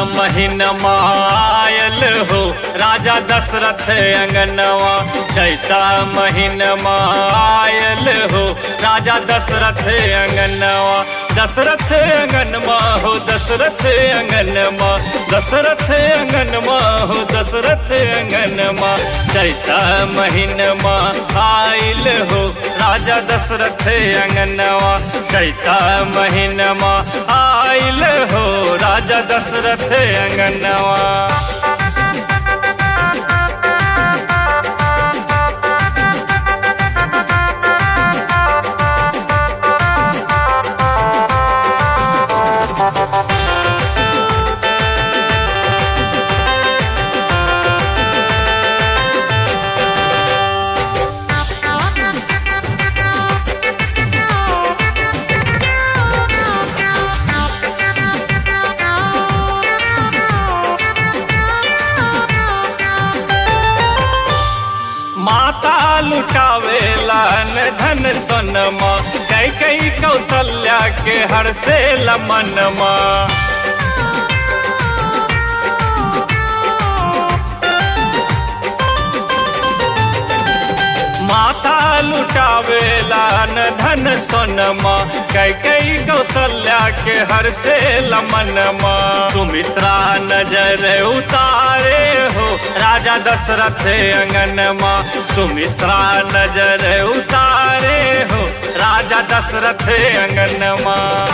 महीनमा आयल हो राजा दशरथ अंगनवा चैता महीनमा आयल हो राजा दशरथ अंगनवा दशरथ अंगनमा हो दशरथ अंगनमा दशरथ अंगनमा हो दशरथ अंगनमा चैता महीनमा आयल हो राजा दशरथ अंगनवा चैता महीनमा आयल हो राजा दशरथ अंगनवा माता लुटावेला न धन सोनमा कई कई कौशल्या के हर से लमनमा माता लुटावेला न धन सोनमा कई कई कौशल्या के हर से लमनमा सुमित्रा नजर उतारे हो राजा दशरथ अंगनमा सुमित्रा नजर उतारे हो राजा दशरथ अंगनमा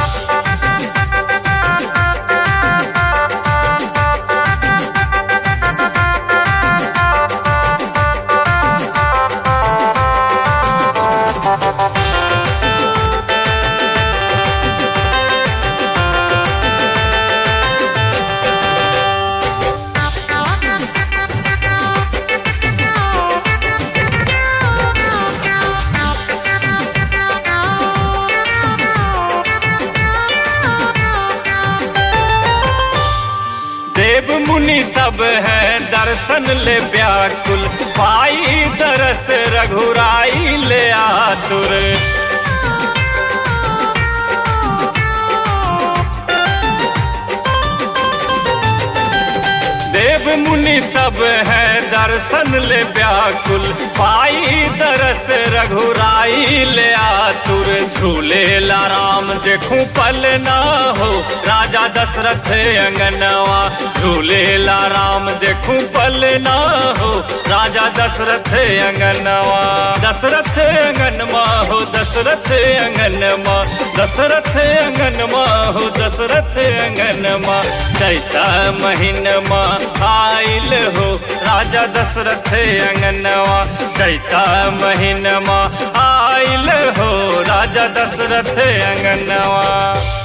देव मुनि सब है दर्शन ले व्याकुल पाई दरस रघुराई ले आतुर देव मुनि सब है दर्शन ले व्याकुल पाई दरस रघुराई ले आतुर झूले ला राम देखूं पल ना हो राजा दशरथ अंगनवा झूले ला राम देखूं पल ना हो राजा दशरथ अंगनवा दशरथ अंगनमा हो दशरथ अंगनमा दशरथ अंगनमा हो दशरथ अंगनमा चैता महीनमा आइल हो राजा दशरथ अंगनवा चैता महीनमा आइल हो राजा दशरथ अंगनवा